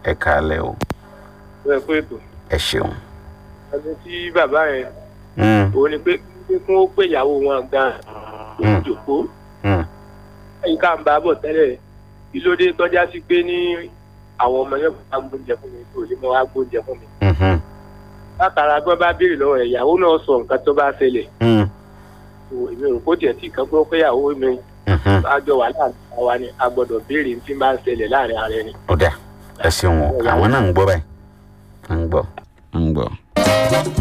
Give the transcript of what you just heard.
ẹ káalẹ́ o ẹ kú ètò ẹ ṣeun. ẹni tí bàbá yẹn Mm, òun ni pé pé kí wọ́n pè ìyàwó wọn gan Mm. ìjòkó mm, ẹ̀yìn ká ń bá a bọ̀ tẹ́lẹ̀ kí ló dé tọ́já sí pé ní àwọn ọmọ yẹn bá gbóúnjẹ fún mi tó lè mọ wá gbóúnjẹ fún mi mhm, látara gbọ́n bá béèrè lọ́wọ́ rẹ̀ ìyàwó náà sọ nǹkan tó bá ṣẹlẹ̀ mm, tó èmi rò kó tiẹ̀ tí kan pé ó pé ìyàwó mi mhm. àjọ wà láàrin àwa ni a gbọ́dọ̀ béèrè ní tí máa ń ṣẹlẹ̀ láàrin ara ẹni. ó dà ẹ ṣeun o àwọn náà ń gbọ́ báyìí ń gbọ́ ń gbọ́.